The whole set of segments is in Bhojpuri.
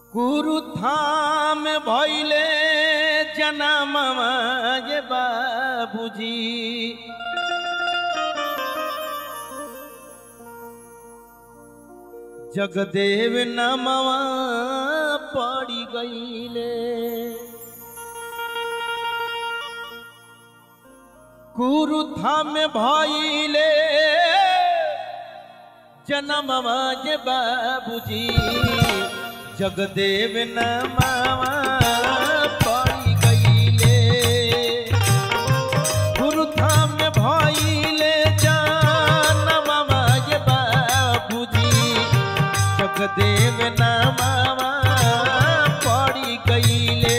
गुरु धाम भैले जनमवा ये बाबूजी जगदेव नमवा पड़ी गईले गुरु धाम भैले जनमवा ये बाबूजी जगदेव नमवा पड़ी गईले गुरु धाम भइले जनमवा ये बाबूजी जगदेव नमवा पड़ी गईले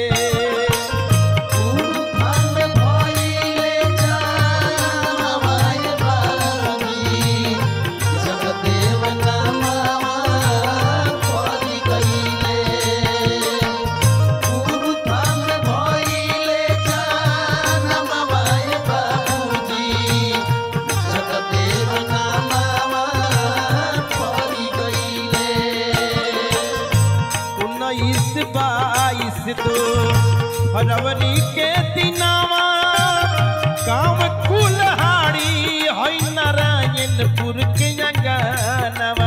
उन्नीस बाईस दो फरवरी के दिनावा गाँव कुल्हाड़ी है नारायणपुर के अंगनवा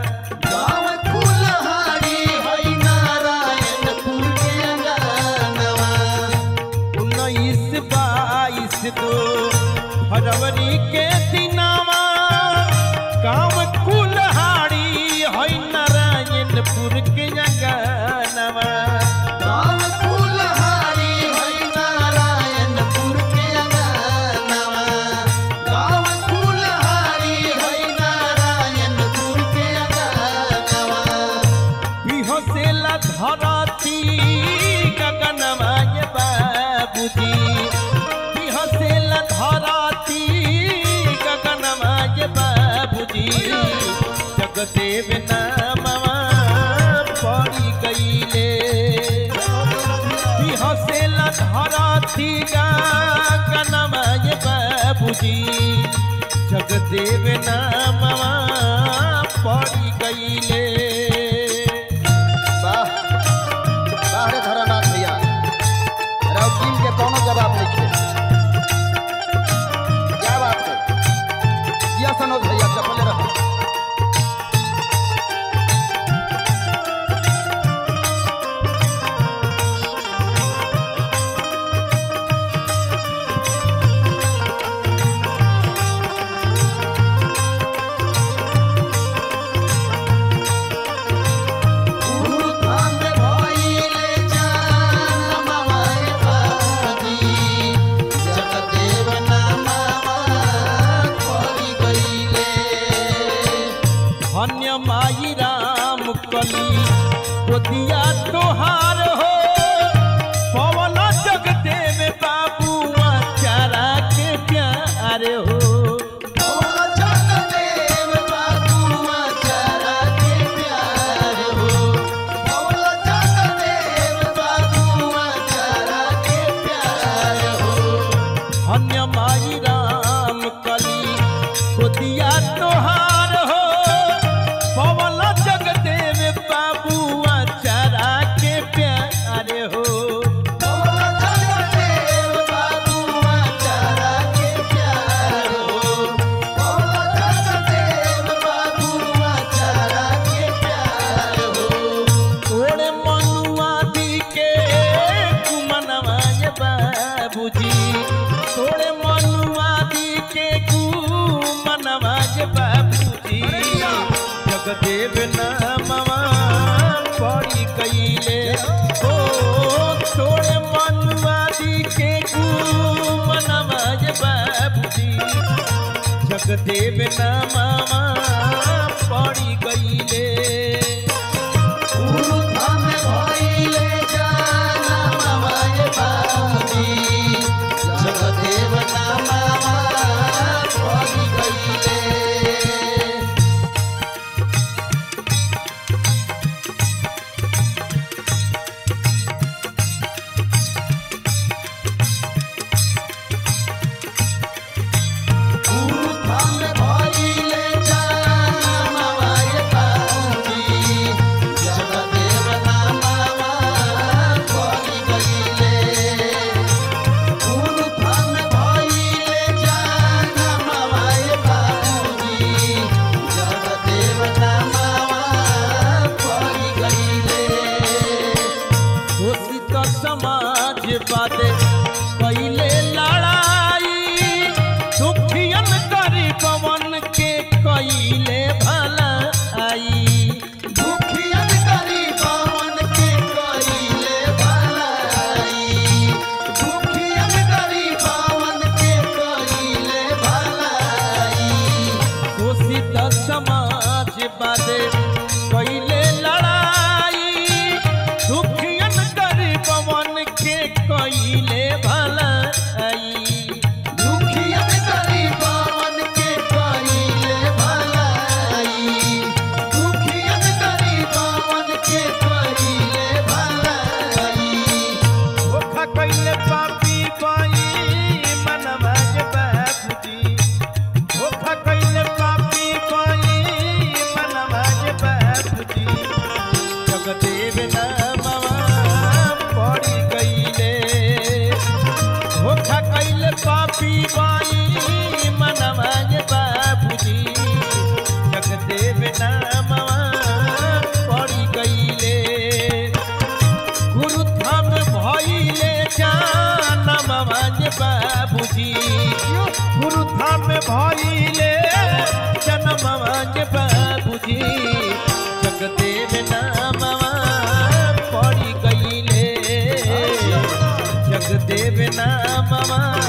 उन्नीस बाईस दो फरवरी के दिनावा गाँव कुल्हाड़ी है नारायणपुर के अंगनवा बिहसेला धरती गगनवा ये बाबूजी बिहसेला धरती गगनवा ये बाबूजी जगदेव नामवा पड़ी गईले बिहसेला धरती गगनवा ये बाबूजी जगदेव नामवा पड़ी गईले कोनो जवाब नहीं किया क्या बात है यह सनोज भैया चपले रहो धन्य माई राम कली गोदिया तोहार हो पवन जगदेव बाबू चारा के प्यार हो धन्य माई राम कली गोदिया तोहार हो पवन जगदेव बाबू चारा के प्यार हो तोड़े मनुआ दी के कुमनवा ये बाबूजी तोड़े मनुआ दी के कुमनवा ये बाबूजी जगदेव नामवा पड़ी गईले ओ तोड़े मनुआ दी के कुमनवा ये बाबूजी जगदेव नामवा पड़ी गईले भइले जान बादे पहले लड़ाई दुखियन करी पवन के कइले भलाई दुखियन करी पवन के कइले भलाई दुखियन करी पवन के कइले भलाई घोषित समाज बादे पहले लड़ाई दुखियन करी पवन के कइले भलाई दुखियन करी पवन के कइले भलाई दुखियन करी पवन के कइले भलाई धोखा कइले पापी बाई मनवा के बाबूजी धोखा कइले पापी बाई मनवा के बाबूजी जगदेव नामवा पड़ी गइले धोखा कइले पापी बाई मनवा के बाबूजी जगदेव नामवा पड़ी गइले गुरुधाम भइले जानम भज बाबूजी गुरुधाम भइले जनम भज बाबूजी जगदेव नामवा पड़ी गइले जगदेव नामवा